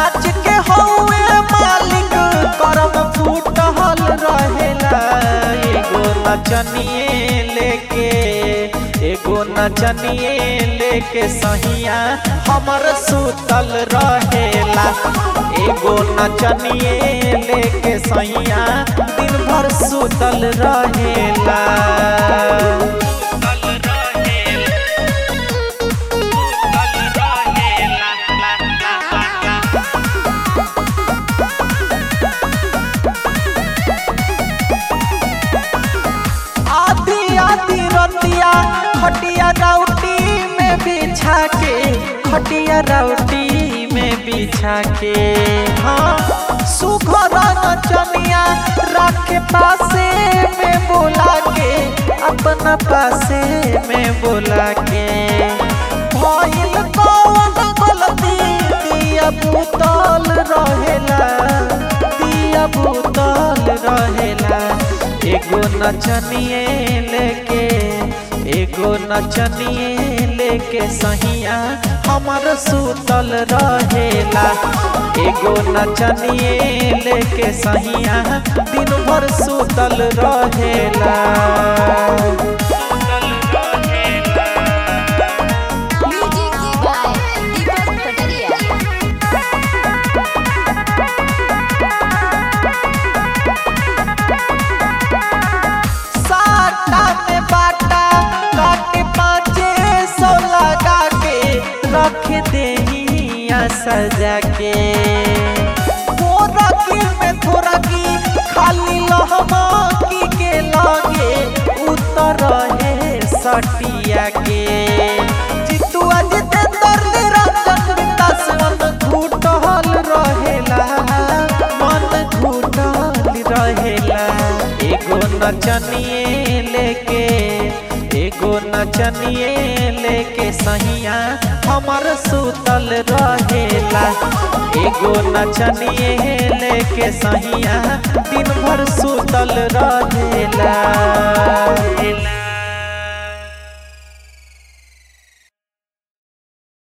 सच के हौवे मालिक करम फूटल रहेला एगो नचनिए लेके एगो नचनिए लेके सहिया हमर सुतल रहेला एगो नचनिए लेके सहिया दिन भर सुतल रहेला आधी आधी रतिया खटिया राउटी में बिछा के खटिया राउटी में बिछा के हाँ सुघर नचनिया रखे पासे में बोला के अपना पासे में बोला के भइल कौन गलती दिया बुतल रहेला दिया बुतल रहेला एगो नचनिए लेके एगो नचनिए लेके सहिया हमर सुतल रहेला एगो नचनिए लेके सहिया दिन भर सुतल रहेला म्यूजिक बाय दीपक कटरिया साटा में बाटा काटे पाँचे सौ लगा के रख देहिया सजा के थोड़ा की में थोड़ा की खाली लहमा की के लागे उतर है सटिया के जितुआ जितेंद्र निरंजन विकास मन घुटल रहेला मन घुटल रहेला एगो नचनिए लेके एगो नचनिए लेके सहिया हमर सुतल रहेला एगो नचनिए लेके सहिया दिन भर सुतल रहेला